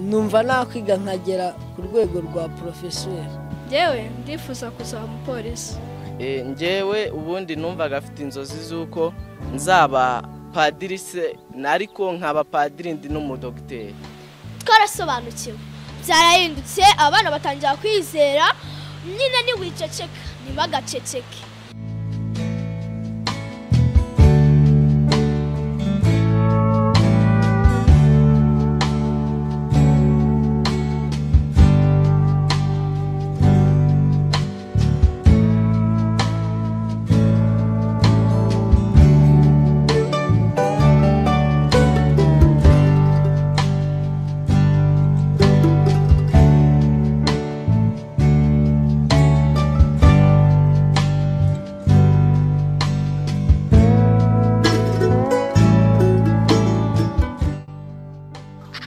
numva nakwiga nkagera ku rwego rwa porofeseri ngewe ndifuza kuzaba umupolisi ngewe ubundi numvaga afite inzozi z'uko nzaba padiri se ariko nkaba padiri ndi n'umudogiteri twarasobanukiwe byarahindutse abana batangira kwizera nyine niwiceceka ntibagaceceke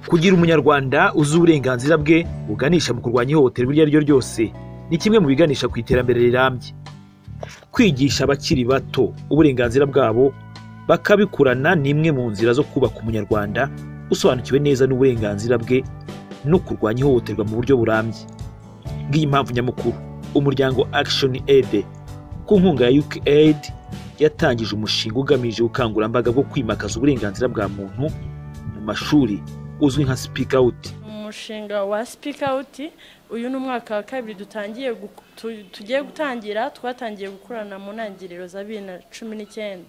kugira umunyarwanda uzi uburenganzira bwe buganisha mu kurwanya ihohoterwa iryo ari ryo ryose ni kimwe mu biganisha ku iterambere rirambye kwigisha abakiri bato uburenganzira bwabo bakabikurana ni imwe mu nzira zo kubaka umunyarwanda usobanukiwe neza n'uburenganzira bwe no kurwanya ihohoterwa mu buryo burambye ngiyi mpamvu nyamukuru umuryango action aid ku nkunga ya UK aid yatangije umushinga ugamije ubukangurambaga bwo kwimakaza uburenganzira bwa muntu mu mashuri uzwi nka speak out umushinga wa speak out uyu ni umwaka wa kabiri dutangiye gu- tu- tugiye gutangira twatangiye gukorana mu ntangiriro za bibiri na cumi n'icyenda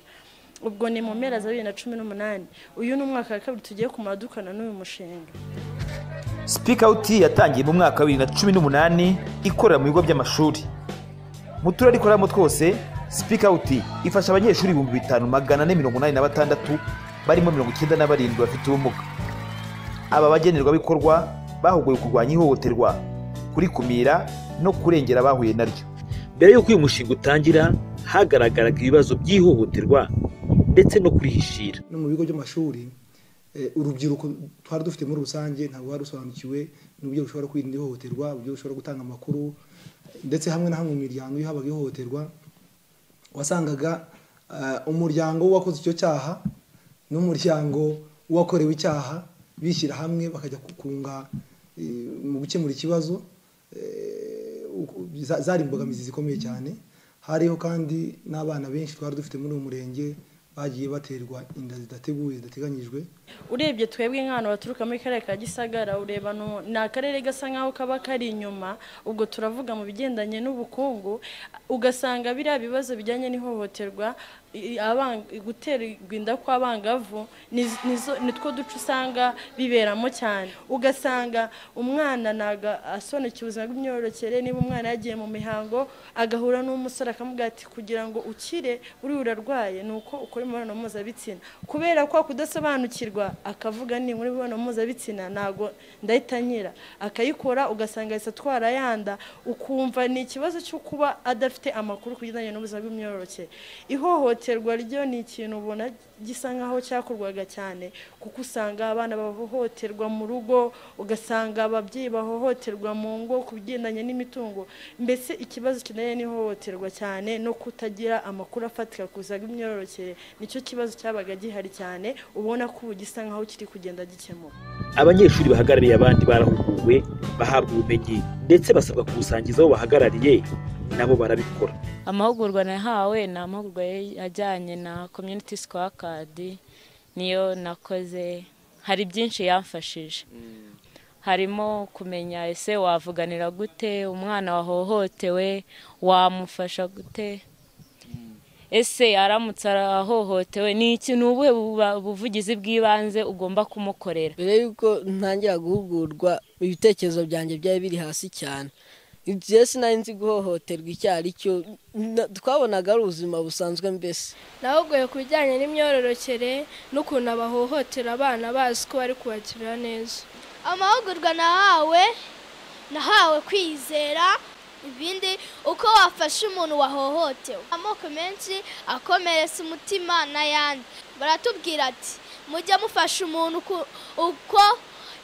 ubwo ni mu mpera za bibiri na cumi n'umunani uyu ni umwaka wa kabiri tugiye kumara dukorana n'uyu mushinga speak out yatangiye mu mwaka wa bibiri na cumi n'umunani ikorera mu bigo by'amashuri mu turere ikoreramo twose speak out ifasha abanyeshuri ibihumbi bitanu magana ane mirongo inani na batandatu barimo mirongo icyenda na barindwi bafite ubumuga aba bagenerwabikorwa bahuguwe kurwanya ihohoterwa kurikumira no kurengera abahuye naryo mbere y'uko uyu mushinga utangira hagaragaraga ibibazo by'ihohoterwa ndetse no kurihishira no mu bigo by'amashuri eh, urubyiruko twari dufite muri rusange ntabwo wari rusobanukiwe n'uburyo rushobora kwirinda ihohoterwa uburyo rushobora gutanga amakuru ndetse hamwe na hamwe mu miryango iyo habaga ihohoterwa wasangaga eh, umuryango w'uwakoze icyo cyaha n'umuryango w'uwakorewe icyaha bishyira hamwe bakajya kunga eh, mu gukemura ikibazo eh, uku- za- zari imbogamizi zikomeye cyane hariho kandi n'abana benshi twari dufite muri uwo murenge bagiye baterwa inda zidateguwe zidateganyijwe urebye twebwe nk'ahantu baturuka muri karere ka gisagara ureba no- ni akarere gasa nk'aho kaba kari inyuma ubwo turavuga mu bigendanye n'ubukungu ugasanga biriya bibazo bijyanye n'ihohoterwa i- aban- guterwa inda kw'abangavu ni- nizo- nitwo duce usanga biberamo cyane ugasanga umwana naga asonekeye ubuzima bw'imyororokere niba umwana yagiye mu mihango agahura n'umusore akamubwira ati kugira ngo ukire uriya urarwaye ni uko ukora imibonano mpuzabitsina kubera kwa kudasobanukirwa akavuga ni muri imibonano mpuzabitsina ntabwo ndahita nyira akayikora ugasanga yahise atwara yanda ukumva ni ikibazo cyo kuba adafite amakuru ku bigendanye n'ubuzima bw'imyororokere ihohoterwa ryo ni ikintu ubona gisa nkaho cyakorwaga cyane kuko usanga abana bahohoterwa mu rugo ugasanga ababyeyi bahohoterwa mu ngo ku bigendanye n'imitungo mbese ikibazo kineye n'ihohoterwa cyane no kutagira amakuru afatika ku buzima bw'imyororokere nicyo kibazo cyabaga gihari cyane ubona ko ubu gisa nkaho kiri kugenda gikemuka abanyeshuri bahagarariye abandi barahuguwe bahabwa ubumenyi ndetse basabwa kubusangiza abo bahagarariye nabo barabikora amahugurwa nahawe ni amahugurwa ya- ajyanye na community scorecard niyo nakoze hari byinshi yamfashije harimo kumenya ese wavuganira gute umwana wahohotewe wamufasha gute ese aramutse arahohotewe ni iki- ni ubuhe buba- buvugizi bw'ibanze ugomba kumukorera mbere y'uko ntangira guhugurwa ibitekerezo byanjye byari biri hasi cyane igihe sinari nzi guhohoterwa icyo ari cyo na- twabonaga ari ubuzima busanzwe mbese nahuguye ku bijyanye n'imyororokere n'ukuntu abahohotera abana bazi ko bari kubagirira neza amahugurwa nahawe nahawe kwizera ibindi uko wafasha umuntu wahohotewe amoko menshi akomeretsa umutima n'ayandi baratubwira ati mujye mufasha umuntu ku- uko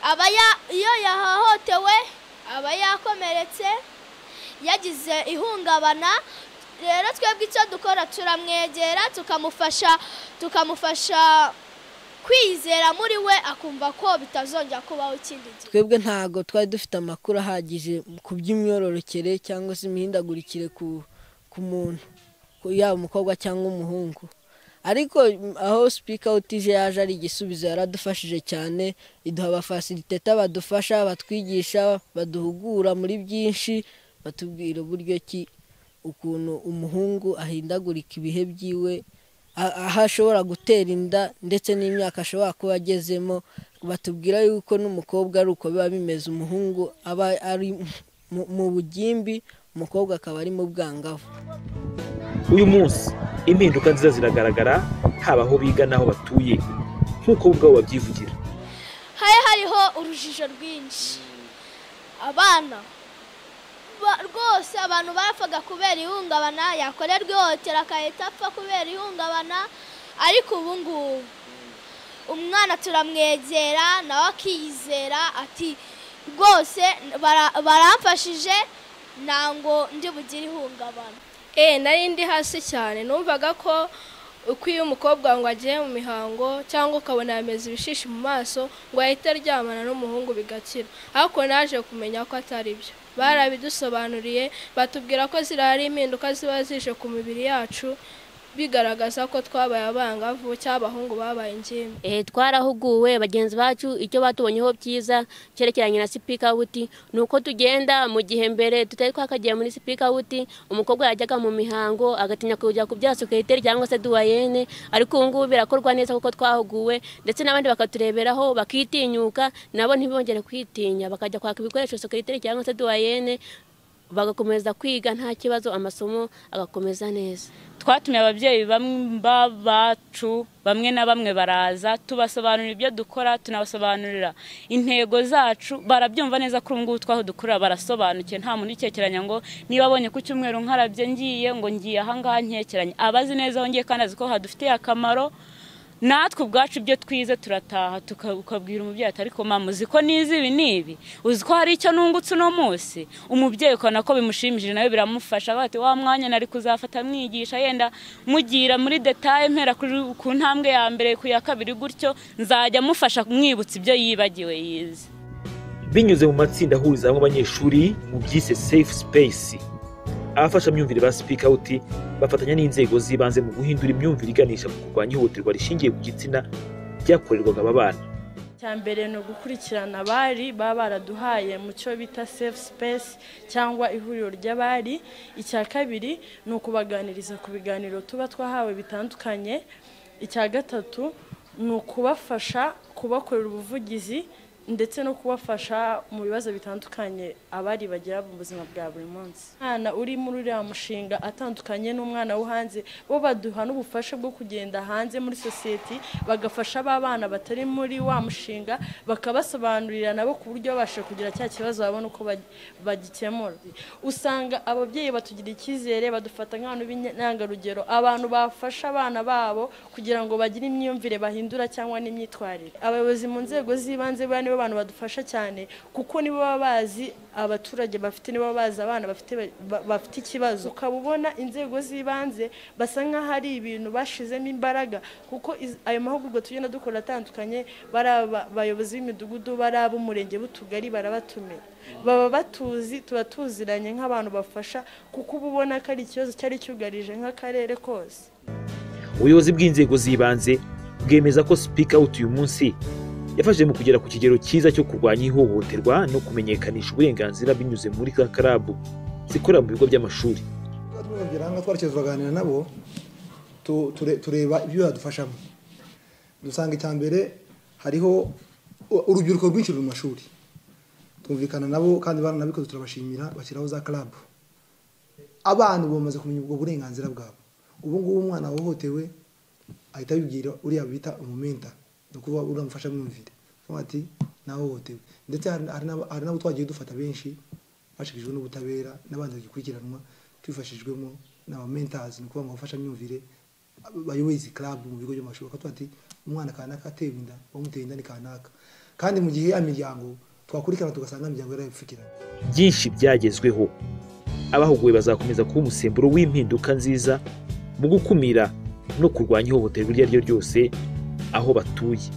aba ya- iyo yahohotewe aba yakomeretse yagize ihungabana rero twebwe icyo dukora turamwegera tukamufasha tukamufasha kwizera muri we akumva ko bitazongera kubaho ikindi gihe twebwe ntabwo twari dufite amakuru ahagije ku by'imyororokere cyangwa se imihindagurikire ku ku muntu ku- yaba umukobwa cyangwa umuhungu ariko mm, aho sipika utije yaje ari igisubizo yaradufashije cyane iduha abafasiriteta badufasha batwigisha baduhugura muri byinshi batubwira uburyo ki ukuntu umuhungu ahindagurika ibihe byiwe a- aho ashobora gutera inda ndetse n'imyaka ashobora kuba agezemo batubwira yuko n'umukobwa ari uko biba bimeze umuhungu aba ari mu- mu bugimbi umukobwa akaba ari mu bwangavu uyu munsi impinduka nziza ziragaragara haba aho biga n'aho batuye nk'uko bo ubwabo babyivugira hari hariho urujijo rwinshi abana ba- rwose abantu barapfaga kubera ihungabana yakorerwa ihohotera agahita apfa kubera ihungabana ariko ubu ngubu umwana turamwegera nawe akiyizera ati rwose bara- baramfashije ntango ndi bugire ihungabana Eh, nari ndi hasi cyane numvaga ko uko iyo umukobwa ngo agiye mu mihango cyangwa ukabona yameze ibishishi mu maso ngo ahite aryamana n'umuhungu bigakira ariko naje kumenya ko atari byo barabidusobanuriye batubwira ko ziriya ari impinduka ziba zije ku mibiri yacu bigaragaza ko twabaye abangavu cyangwa abahungu babaye ingimbi Eh, twarahuguwe bagenzi bacu icyo batubonyeho byiza cyerekeranye na sipika wuti ni uko tugenda mu gihe mbere tutari twakagiye muri sipika wuti umukobwa yajyaga mu mihango agatinya kujya kubyara sekreteri cyangwa se duwayene ariko ubu ngubu birakorwa neza kuko twahuguwe ndetse n'abandi bakatureberaho bakitinyuka nabo ntibongere kwitinya bakajya kwaka ibikoresho sekreteri cyangwa se duwayene bagakomeza kwiga nta kibazo amasomo agakomeza neza twatumye ababyeyi bamwe bacu bamwe na bamwe baraza tubasobanurira ibyo dukora tunabasobanurira intego zacu barabyumva neza ko ngubu twaho dukorera barasobanukiwe nta muntu ukekeranya ngo niba abonye ku cyumweru nkarabye ngiye ngo ngiye ahangaha nkekeranye abazi neza aho ngiye kandi azi ko hadufitiye akamaro natwe ubwacu ibyo twize turataha tuka- ukabwira umubyeyi ati ariko mama uzi ko nize ibi n'ibi uzi ko hari icyo nungutse uno munsi umubyeyi ukabona ko bimushimishije nawe biramufasha avuga ati wa mwanya nari kuzafata mwigisha yenda mugira muri detaye mpera kuri- ku ntambwe ya mbere ku ya kabiri gutyo nzajya mufasha mwibutsa ibyo yibagiwe yize binyuze mu matsinda ahuriza hamwe abanyeshuri mu byise safe space abafashamyumvire ba speak out bafatanya n'inzego z'ibanze mu guhindura imyumvire iganisha ku kurwanya ihohoterwa rishingiye ku gitsina ryakorerwaga aba bana icya mbere ni ugukurikirana abari baba baraduhaye mu cyo bita safe space cyangwa ihuriro ry'abari icya kabiri ni ukubaganiriza ku biganiro tuba twahawe bitandukanye icya gatatu ni ukubafasha kubakorera ubuvugizi ndetse no kubafasha mu bibazo bitandukanye abari bagira mu buzima bwa buri munsi umwana uri muri uriya mushinga atandukanye n'umwana wo hanze bo baduha n'ubufasha bwo kugenda hanze muri sosiyete bagafasha ba bana batari muri wa mushinga bakabasobanurira nabo ku buryo babasha kugira cya kibazo babona uko ba- bagikemura usanga ababyeyi batugira icyizere badufata nk'abantu b'intangarugero abantu bafasha abana babo kugira ngo bagire imyumvire bahindura cyangwa n'imyitwarire abayobozi mu nzego z'ibanze buriya nibo bantu badufasha cyane kuko nibo baba bazi abaturage bafite nibo baba bazi abana bafite ba- bafite ikibazo ukaba ubona inzego z'ibanze basa nk'aho ari ibintu bashizemo imbaraga kuko iz- ayo mahugurwa tugenda dukora atandukanye bari aba- abayobozi b'imidugudu bari ab'umurenge b'utugari barabatumira baba batuzi tuba tuziranye nk'abantu bafasha kuko uba ubona ko ari ikibazo cyari cyugarije nk'akarere kose ubuyobozi bw'inzego z'ibanze bwemeza ko speak out uyu munsi yafashije mu kugera ku kigero cyiza cyo kurwanya ihohoterwa no kumenyekanisha uburenganzira binyuze muri za karabu zikorera mu bigo by'amashuri twababwira aha twarekeye turaganira nabo tu- ture- tureba ibyo badufashamo dusanga icya mbere hariho u- urubyiruko rwinshi ruri mu mashuri twumvikana nabo kandi baranabikoze turabashimira bashyiraho za karabu abana ubu bamaze kumenya ubwo burenganzira bwabo ubu ngubu umwana wahohotewe ahita abibwira uriya bita umumenta ni ukuvuga uramufasha mwumvire avuga ati nahohotewe ndetse hari- hari n'aba- hari n'abo twagiye dufata benshi bashikijwe n'ubutabera n'abandi bagikurikiranwa tubifashijwemo n'aba mentazi ni ukuvuga ngo abafashamyumvire bayoboye izi club mu bigo by'amashuri bakavuga ati umwana kanaka atewe inda wamuteye inda ni kanaka kandi mu gihe ya miryango twakurikirana tugasanga imiryango yarayipfukiranye byinshi byagezweho abahuguwe bazakomeza kuba umusemburo w'impinduka nziza mu gukumira no kurwanya ihohoterwa iryo ari ryo ryose aho batuye